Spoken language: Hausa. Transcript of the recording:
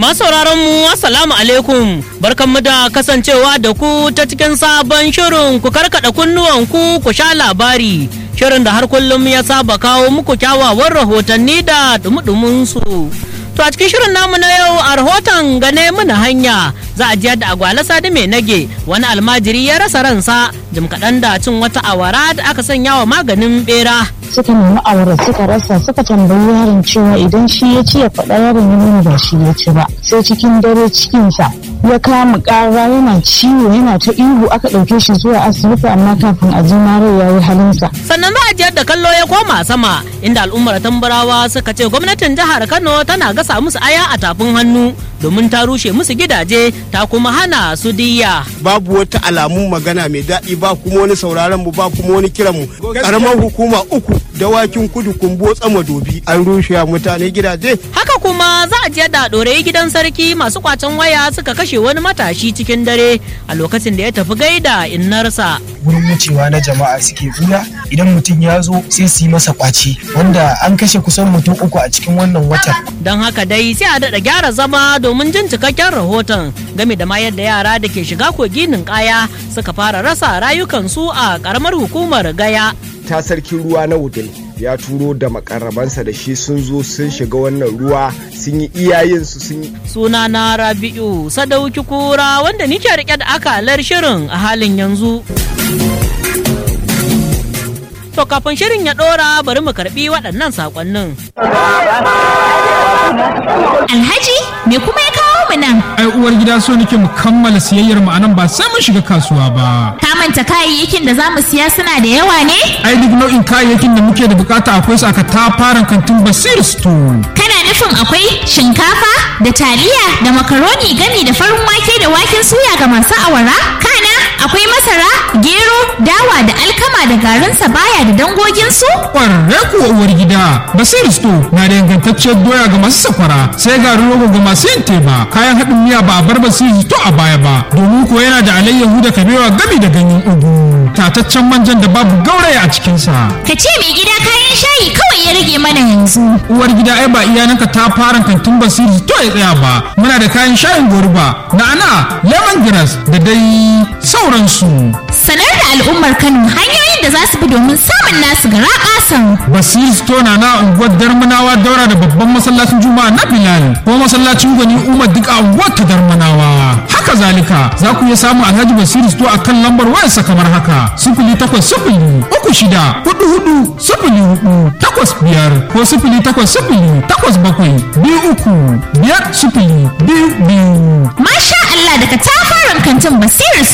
sauraron mu assalamu alaikum barkanmu da kasancewa da ku ta cikin sabon shirin ku karkada kunnuwan ku ku sha labari shirin da har kullum ya saba kawo muku kyawawan rahotanni da dumudumin su to a cikin shirin namu na yau a rahoton gane mana hanya za a jiyar da agwala sadi mai nage wani almajiri ya rasa ransa jim kaɗan da cin wata awara da aka sanya wa maganin bera suka nemi awara suka rasa suka tambayi yaron cewa idan shi ya ci ya faɗa yaron ya nuna ba shi ya ci ba sai cikin dare cikinsa ya kama ƙara yana ciwo yana ta ihu aka ɗauke shi zuwa asibiti amma kafin a ji mare ya yi halinsa. sannan za a jiyar da kallo ya koma sama inda al'ummar tambarawa suka ce gwamnatin jihar kano tana gasa musu aya a tafin hannu domin ta rushe musu gidaje ta kuma hana su diya babu wata alamun magana mai daɗi ba kuma wani sauraron mu ba kuma wani kiran mu karamar hukuma uku dawakin kudu kumbo tsama dobi an rushe mutane gidaje haka kuma za a jiyar da ɗorayi gidan sarki masu kwacen waya suka kashe wani matashi cikin dare a lokacin da ya tafi gaida innarsa wurin wucewa na jama'a suke buya idan mutum ya zo sai su yi masa kwace wanda an kashe kusan mutum uku a cikin wannan watan don haka dai sai a daɗa gyara zama domin jin cikakken rahoton game da ma yadda yara da ke shiga koginin kaya suka fara rasa rayukansu a ƙaramar hukumar gaya ta sarkin ruwa na wudil ya turo da makarabansa da shi sun zo sun shiga wannan ruwa sun yi iyayensu sun yi suna na rabi'u sadauki kura wanda nike rike da akalar shirin a halin yanzu to kafin shirin ya dora bari mu karbi waɗannan sakonnin Alhaji me kuma ya kawo mu nan? ai uwar gida so nake mu kammala siyayyar mu anan ba sai mun shiga kasuwa ba Ka manta kayayyakin da za mu siya suna da yawa ne? ai duk nau'in kayayyakin da muke da bukata akwai su aka tafaran kantin basir store Kana nufin akwai shinkafa da taliya da makaroni gami da farin wake da waken suya ga masu awara? Kana akwai masara, gero, dawa da alkama da garin sabaya da dangoginsu? kwararre kuwa uwar gida basir store na da ingantacciyar doya ga masu sakwara sai garin rogo ga masu yin teba kayan haɗin miya ba a bar basir store a baya ba domin kuwa yana da alayyahu da kabewa gami da ganyen ugu tataccen manjan da babu gauraya a cikinsa Ka ce mai gida kayan shayi kawai ya rage mana yanzu. uwar gida ai ba iyananka ta fara kantin basiri to ya tsaya ba muna da kayan shayin goruba na'ana lemongrass da dai sauransu Sanar da al'ummar Kano hanyoyin da za su bi domin samun nasu gara ƙasan. basiri store na na unguwar darmanawa daura da babban masallacin juma'a na bilal ko masallacin gwani umar duk a unguwar ta darmanawa haka zalika za ku iya samun alhaji basiri store a kan lambar wayarsa kamar haka sifili takwas sifili uku shida hudu hudu sifili hudu takwas biyar ko sifili takwas sifili takwas bakwai biyu uku biyar sifili biyu biyu Masha Allah daga tafaran kantin Basiru